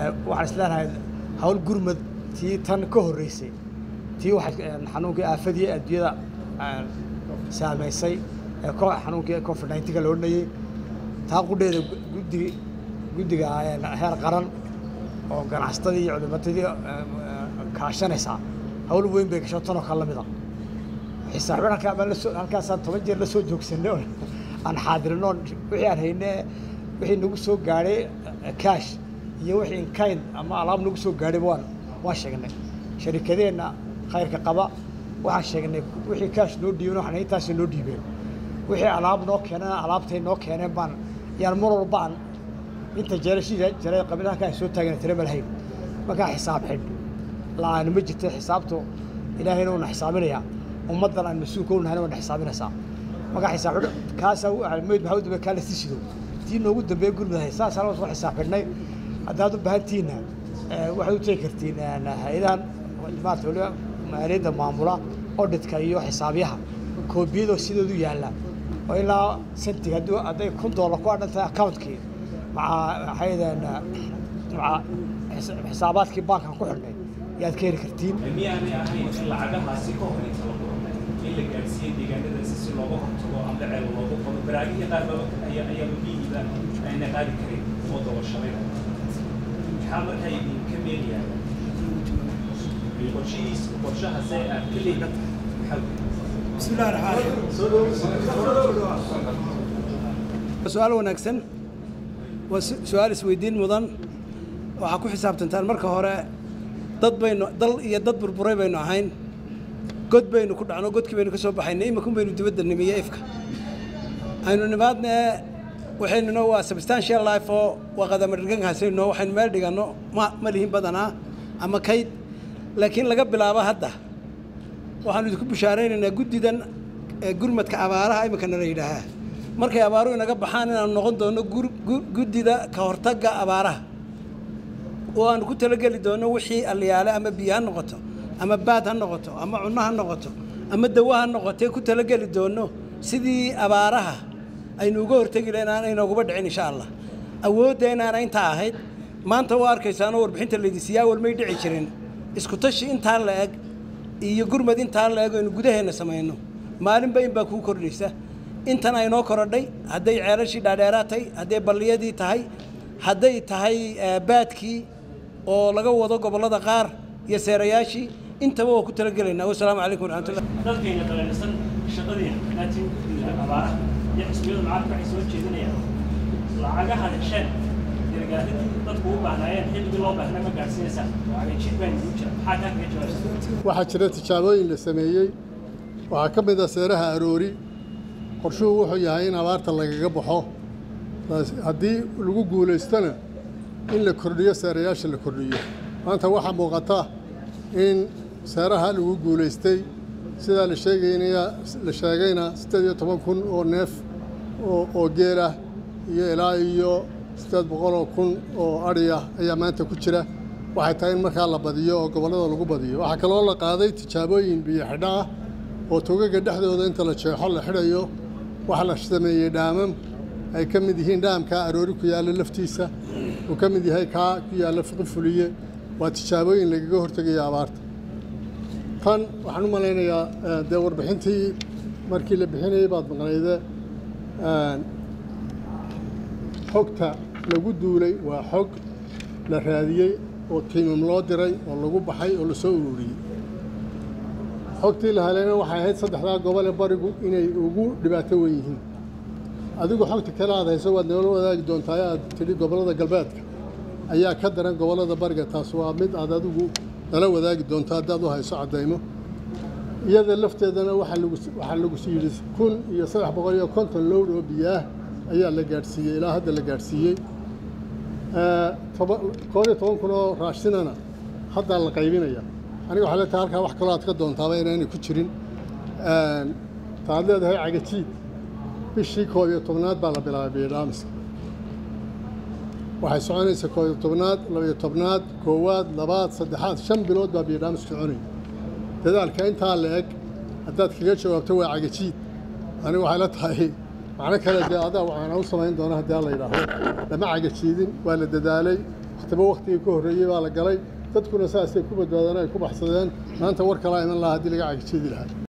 waxaan isleenahay hawl gurmad tii tan ka horreysay tii waxay xanuunkii aafadii adduunyada saamaysay ee xanuunkii covid nineteenka la odhanayey taa qudheeda guddi guddiga heer qaran oo ganacsatadii iyo culimatadii kaashanaysaa hawl weyn bay gasho tanoo kale lamid a xisaab halkaa baan lasoo halkaasaan toban jeer la soo joogsanay oo aan xaadirino wixii aan hayne wixii nagu soo gaadhay cash iyo wixii inkind ama alaab nagu soo gaadhay waan waan sheegnay sharikadeenna khayrka qaba waxaan sheegnay wixii cash noo dhiiben waxaan intaasi noo dhiibeen wixii alaab noo keeneen alaabtay noo keeneen baan yaan mar walba aan inta jeerashii jaray qabilaha ay soo taageen tira malahayn markaa xisaab xidh la-aan ma jirta xisaabtu ilaahayna uuna xisaabinayaa ummaddan aan mas-uulka u nahayna waana xisaabinaysaa markaa xisaab xidh kaasaa meyd maxaa u dambeey kaa lasii sido tii noogu dambeeya gurmadahay saasaan waa soo xisaab xidhnay haddaad u baahantihiinna waxaad u tegi kartiin hay-adahan maarata waliba maaliyadda maamula auditka iyo xisaabyaha koobiyadoo sidoodu yaalla oo ilaa sentig hadduu hadday kun doolar ku adhan tahay accountkii maca waxay yidhahdeen maca xisaabaadkii baankan ku xidhnay yaad ka heli kartiin miyaanay ahayn in lacagahaasi ka hor inta la qornay in la gaadhsiiyey deegaanadaasi si looga hortago ama ceel loogu qodo baraagihii qaarba ayaa ayaaba biyihiiba ayna qaadi karin oo dabashaday maxaa markaa idinka meelayaa qorshihiis qorshahase aad ka leeyihin maxaa بسم الله الرحمن الرحيم سؤال wanaagsan waa su-aal isweydiin mudan waxaa ku xisaabtantaan marka hore dad baynu dal iyo dad burburay baynu ahayn god baynu ku dhacno godkii baynu ka soo baxaynay imakun baynu dibadda nimiye ifka aynu nimaadne waxaynuna waa substantial life oo waa qadamadhigankaasayno waxaynu meel dhiganno ma ma lihin badanaa ama kayd laakiin laga bilaabo hadda waxaanu idinku bishaaraynaynaa guddidan gurmadka abaaraha iminkana la yidhaahaa markay abaaruhu inaga baxaan inaanu noqon doono guddida ka hortagga abaaraha oo aanu ku talageli doono wixii alliyaale ama biyo ha noqoto ama baad ha noqoto ama cunno ha noqoto ama dawo ha noqotee ku talageli doono sidii abaaraha aynu uga hortegi lahayn aan inooguba dhicin insha allah awoodda inaana intaa ahayd maanta waa arkaysaanoo warbixinta laydisiiyaa awal may dhici jirin isku tashi intaa la eg iyo gurmad intaa la eg aynu gudaheenna samayno maalinba in baa kuu kordhaysa intan aynoo korodhay hadday ceelashii dhaadheeraa tahay hadday balliyadii tahay hadday tahay baadkii oo laga wado gobollada qaar iyo seerayaashii intaba waa ku talagelaynaa wasalaamu calaykum waraxmatullah dadkayna dareersan shaqadiina laakiin abaaraha iyo xisbiyadu lacagta waxay soo jeedinayaan lacagaha hesheen gargaaradii dadku u baahnaayeen xilligii loo baahnaa ma gaadhsiinaysaa jid baan ugu jira maxaa kaa kaga jawaabsan waxaa jira tijaabooyin la sameeyey waxaa ka mid ah seeraha aroori qorshuhu wuxuu yahay in abaarta lagaga baxo haddii lagu guulaystona in la kordhiyo seerayaasha la kordhiyo maanta waxaa muuqata in seeraha lagu guulaystay sidaa la sheegaynaya la sheegayna siddeed iyo toban kun oo neef oo oo geel ah iyo ilaa iyo siddeed boqol oo kun oo adhi ah ayaa maanta ku jira waxay tahay in markaa la badiyo oo gobollada lagu badiyo waxaa kaloo la qaaday tijaabooyin biyo xidho ah oo togaga dhexdooda inta la jeexo la xidhayo waxaa la sameeyey dhaamam ay ka mid yihiin dhaamka aroori ku yaalla laftiisa uu ka mid yahay kaa ku yaalla fiqi fuliye waa tijaabooyin lagaga hortegayo abaarta tan waxaan u malaynayaa dee warbixintii markii la bixinayay baad maqnayde xogta lagu duulay waa xog la raadiyey oo tiimam loo diray oo lagu baxay oo lasoo ururiyey xogtii la helayna waxay ahayd saddexdaa gobol ee barigu inay ugu dhibaato wen yihiin adigu xogta kale aad hayso waad noola wadaagi doontaa aad tidhi gobollada galbeedka ayaa ka daran gobollada bariga taas waa mid aad adigu nala wadaagi doonto haddaad u hayso caddaymo iyada lafteedana waxaa lagu waxaa lagu yidhi kun iyo saddex boqol iyo konton lowd oo biyaah ayaa la gaadhsiiyey ilaa hadda la gaadhsiiyey koob iyo toban kun oo raashinana haddaa la qaybinaya aniga waxaa leetahay halkaa wax kaloo aad ka doontaaba inaanay ku jirin taad leedahay cagajiid bishii koob iyo tobnaad baa la bilaabay biyodhaamiska waxay soconaysa koob iyo tobnaad labayo tobnaad koowaad labaad saddexaad shan bilood baa biyodhaamis soconaya dadaalka intaa la eg haddaad kaga jawaabto waa cagajiid aniga waxay la tahay macno kale dee adaa waxaana u samayn doona haddii la yidhaahdo lama cagajiidin waa la dadaalay wakhtiba wakhtigii ka horreeyey baa la galay dadkuna saasay ku badbaadeen ay ku baxsadeen maanta war kalaa iman lahaa haddii laga cagajidi lahaa